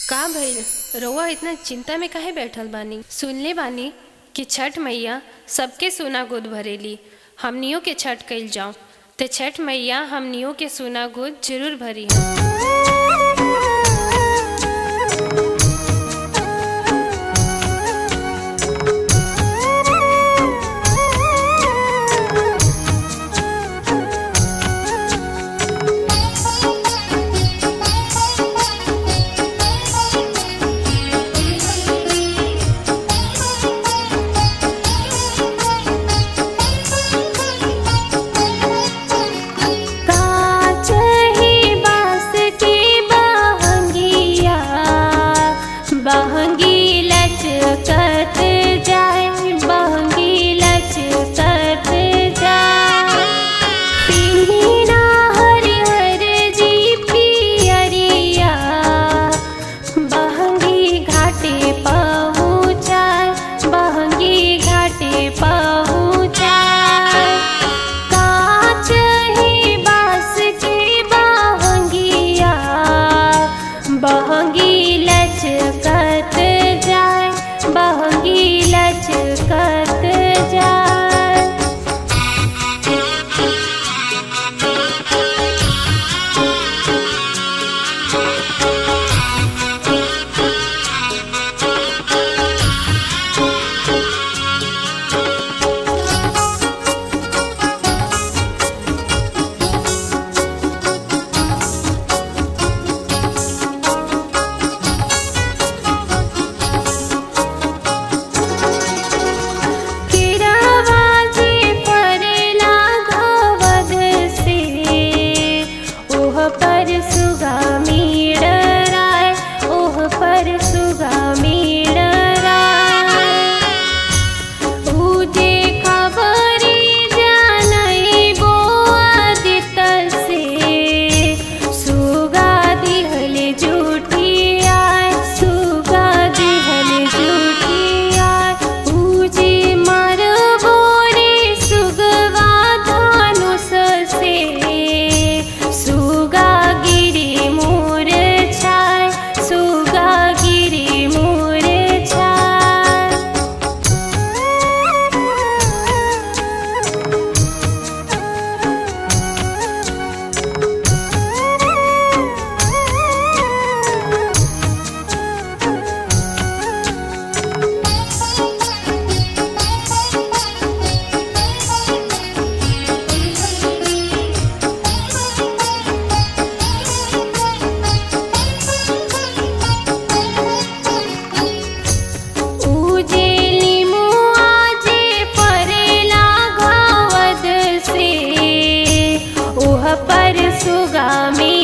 का भइल रउआ इतना चिंता में काहे बैठल बानी सुनले बानी कि छठ मैया सबके सोना गोद भरेली हमनियों के छठ कइल जाऊं ते छठ मैया हमनियों के सोना गोद जरूर भरी है काच ही बास की बहंगिया बहंगी लचकत जाए बहंगी लचकत जाए पिन्हिना हरिहर जी पियरिया बहंगी घाटे पहुँचाए बहंगी घाटे पहुँचाए काच ही बास की बहंगिया बहंगी लचकत जाए बहंगी लचकत जाए किरावाजी परेला घवद से ओह पर सुगामी डराय ओह पर सुगामी डराय उजे खबरी जानई बो आदित से सुगा दिहल जूठी आय सुगा दिहल जूठी आय उजे मर बोरे सुगवा धानुष से सुगा गिरी मोर छाय सुगा गिरी मोर छाय उजेली मुआजे परेला घावद से ओह पर सुगामी